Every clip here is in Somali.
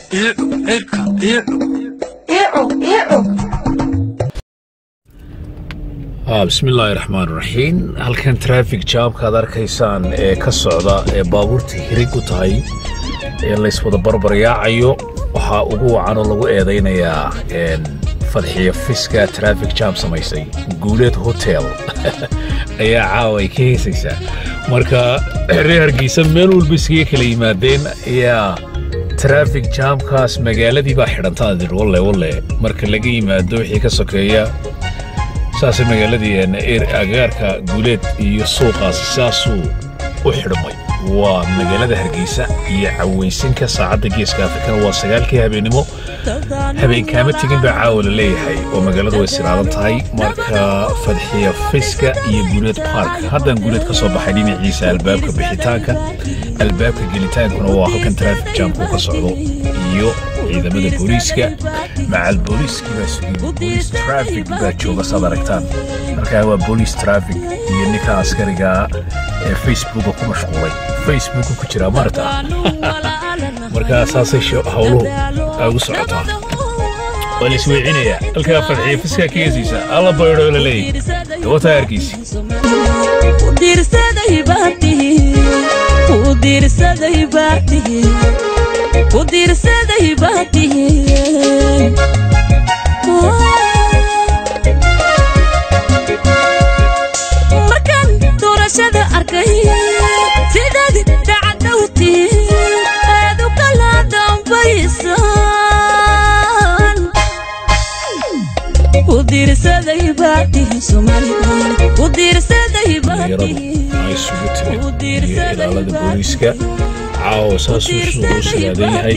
bismi illaahi raxmaan raxiim halkan trafig jaamka ad arkaysaan ee ka socda ee baabuurta hirig u tahay ee layswada barbaryaacayo waxaa ugu wacanoo lagu eedaynayaa fadxiya fiska trafig jaam samaysay guuleed hotel ayaa caawa ay ka heesaysaa marka reer hargeysa meel walba iskaga kala yimaadeen ayaa trafig jaamkaas magaaladii baa xidhantaadid walle walle marka laga yimaado wixii ka sokeeya saasay magaaladii agaarka guuleed iyo suuqaas saasuu u xidhmay waa magaalada hargeysa iyo cawaysinka saacadda geeska afrikana waa sagaalkii habeennimo habeenkaama tegin baa caawa la leeyahay oo magaaladu way siraadan tahay marka fadxiya fiska iyo guuleed bark haddaan guuleed ka soo baxay dhinaciisa albaabka bixitaanka albaabka gelitaankuna waa halkan trafik jaamku ka socdo iyo ciidamada booliiska macal booliiskii baa sugin booliis trafik baa jooga saad aragtaan markaa waa booliis trafik iyo ninka askariga ee facebooka ku mashquulay facebooka ku jira maarta markaa saasay howluhu ugu socotaa waa la isweecinayaa halkaa fadxiya fiskaa ka heesaysa alla baydho la leeyahy gabataa arkiisi kudirsaday baatihi markaan doorashada arkay sidaad dacadowtii aad u kala dambaysaan kudirsaday baatihi somalilan kudirsaday baatihi ay isugu timid iyo ilaalada booliiska caawa saasuu suuquu silaadan yahay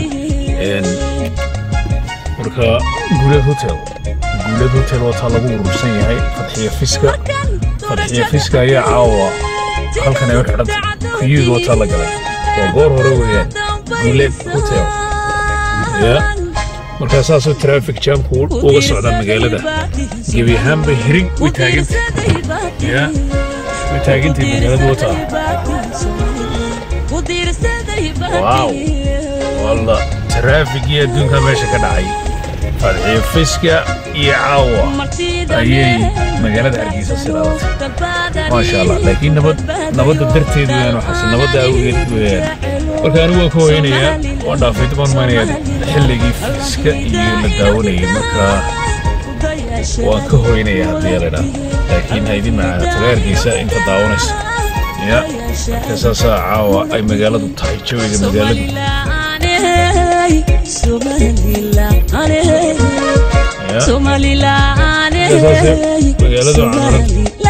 marka guuleed hotel guuleed hotel wataa lagu urursan yahay fadxiya fiska fadxiya fiska ayaa caawa halkan ay u xidhantay kuyuuga wataa la galay waa goor hore weeyaan guuleed hotel ya markaa saasuu trafik jaamku uga socdaa magaalada gebi ahaanba hirig way taagantay ya way taagantay magaalada wataa waaw walla taraafigii adduunka meesha ka dhacay fadxiyo fiska iyo caawa ayay magaalada hargeysa silaadatay maasha allah laakiin nabad nabadda darteed weeyaan waxaase nabadda awgeed weeyaan marka anigu waan ka hoynayaa waan dhaafay dibaan maynayaa xilligii fiska iyo la daawanayay marka waan ka hoynayaa haddii yaladhaa laakiin ha idin macaato hargeysa inta daawanaysa ya marka saasaa caawa ay magaaladu tahay jawiga magaaladu magaaladu camaran